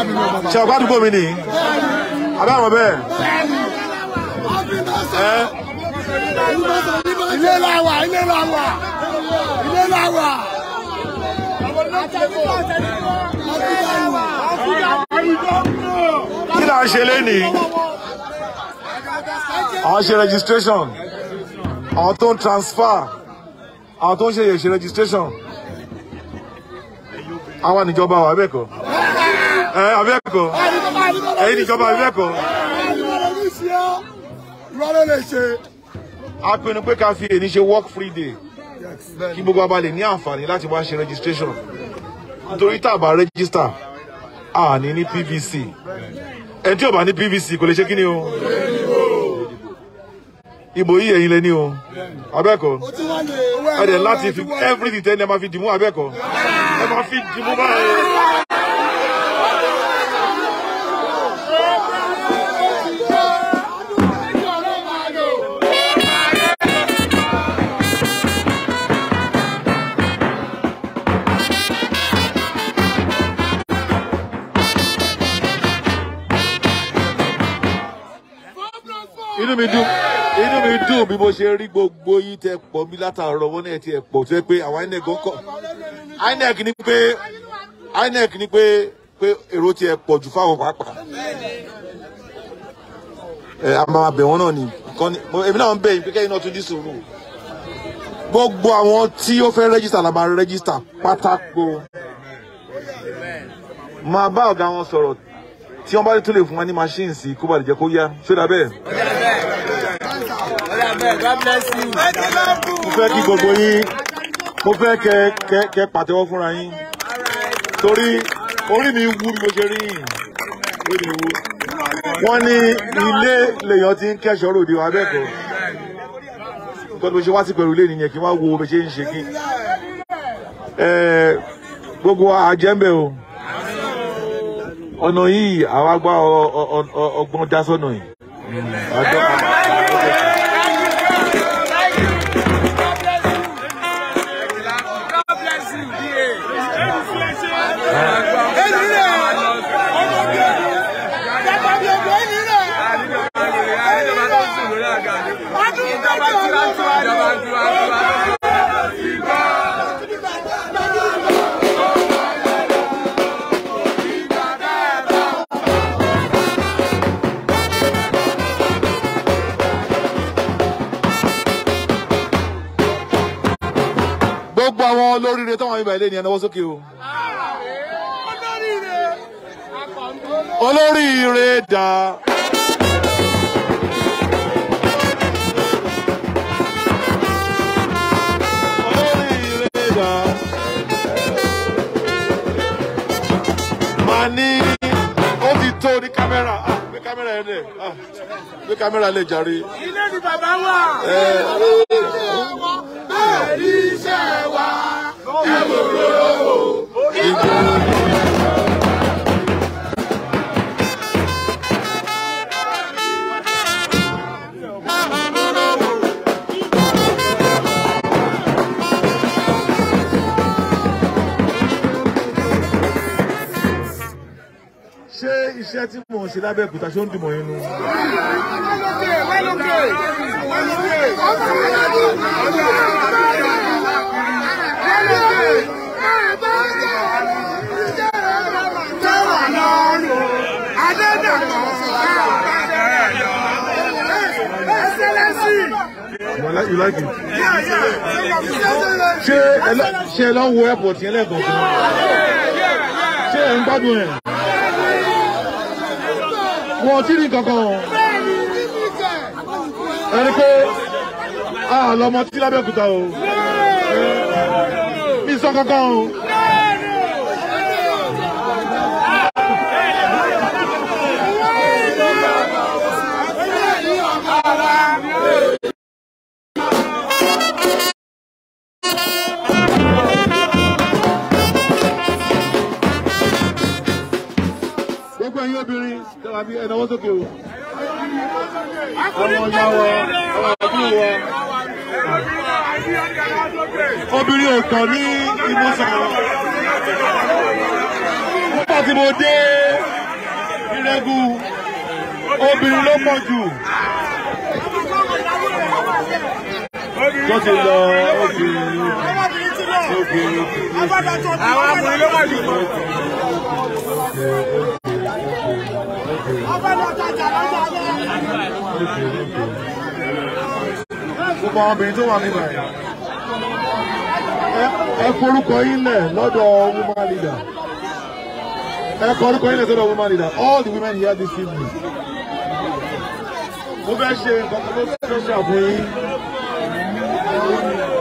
ṣe ọ̀pá àdúgbò mi nìyí abẹ́ àwọn bẹ́ẹ̀ ẹ ilé la wà ilé la wà ilé la wà. kí là ń ṣe lénìí àwọn ṣe registration àwọn tó ń transfer àwọn tó ń ṣe ṣe registration àwa níjọba wà abẹ́ẹ̀kọ́ ẹ abẹ́ẹ̀kọ́ ẹ̀yin níjọba abẹ́ẹ̀kọ́ ìrọ̀lẹ́ lè ṣe. a pinnu pé ká fi èyí ṣe work free day kí gbogbo wa bá lè ní àǹfààní láti wá ṣe registration nítorí tá a bá register a ní ní pvc ẹni tí ò bá ní pvc kò lè ṣe kí ni o ìbò yìí ẹ̀yin lẹ ní o abẹ́ẹ̀kọ́ ẹ dẹ̀ láti fi everything tẹ́ ẹ máa fi dìmú abẹ́ẹ̀kọ́ ẹ máa fi dìmú báyìí. inú mi dùn inú mi dùn bí mo ṣe rí gbogbo yín tẹ pọ̀ mí látàárọ̀ wọn náà ti ẹ pọ̀ tó yẹ pé àwọn inec ń kọ inec ni pé inec ni pé pé èrò ti ẹ pọ̀ jù fáwọn pàápàá ẹ a máa bẹ̀ wọ́n náà ni nǹkan ni mo- èmi náà ń bẹ̀ yín pé kẹ́yìn náà tún ní sùúrù gbogbo àwọn tí ó fẹ́ rẹ́gísítà la máa rẹ́gísítà pátákó máa bá ọ̀gá wọn sọ̀rọ̀ tí wọ́n bá tún lè fún wa ní machine sí kó bá lè jẹ́ kó yá ṣé dà bẹ́ẹ̀. God bless you. mo fẹ́ kí gbogbo yín mo fẹ́ kẹ kẹ kẹ pàtẹ́wọ́ fúnra yín torí orí mi wú bí mo ṣe rí yìí orí mi wú wọ́n ní ilé lèèyàn ti ń kẹ́sọ̀ ròde wa bẹ́ẹ̀ kọ́ nǹkan tí mo ṣe wá sí pẹ̀lú ilé nìyẹn kí n wá wo bó ṣe ń ṣe kí ẹ gbogbo àjẹ́mbẹ̀ o ọ̀nà yìí àwa gbá ọ- ọ- ọ- ọgbọ́n dá sọ́nà yìí. Àjọ- God bless you. DA. Ìjọba tó sùn lórí àga ni. Ìjọba tiwantiwa ni. Ìjọba tiwantiwa. gbogbo àwọn olóríire tó wà níbà ilé ni ẹnáwó sókè o. olóríire dà. olóríire dà. màá ní ó ti tó ní kámẹ́rà ah gbé kámẹ́rà yẹn lẹ̀ ah gbé kámẹ́rà lẹ̀ jàre. Ilé ni bàbá wà. ṣé iṣẹ́ tí mò ń ṣe lábẹ́ òkúta ṣó ń dùn mọ́ inú. You like, you like it? ṣé ẹ lọ ṣé ẹ lọ wo airport yẹn lẹ́ẹ̀kọ̀ọ̀kan? ṣé ẹ ń gbádùn ẹ̀? wọn ò tí rí kankan o. ẹni pé a lọmọ tí lábẹ́òkúta o. mi sọ kankan o. gbogbo ẹ̀yin obìnrin tẹ́wà bí ẹ̀nàwó sókè o. àwọn ọjà wa àwọn àbúrò wa. obìnrin ò tán ní ìmúṣà. nígbà tí mo dé level obìnrin ló pọ̀ jù tó ti lọ obìnrin obìnrin àwọn ọkùnrin ló wà jù. gbogbo àwọn obìnrin tó wà nígbà yìí ẹ- ẹ forúkọ yín lẹ̀ lọ́dọ̀ woman leader ẹ forúkọ yín lẹ̀ lọ́dọ̀ woman leader all the women here this evening mo fẹ́ ṣe nǹkan kan tó fẹ́ ṣàfihàn yín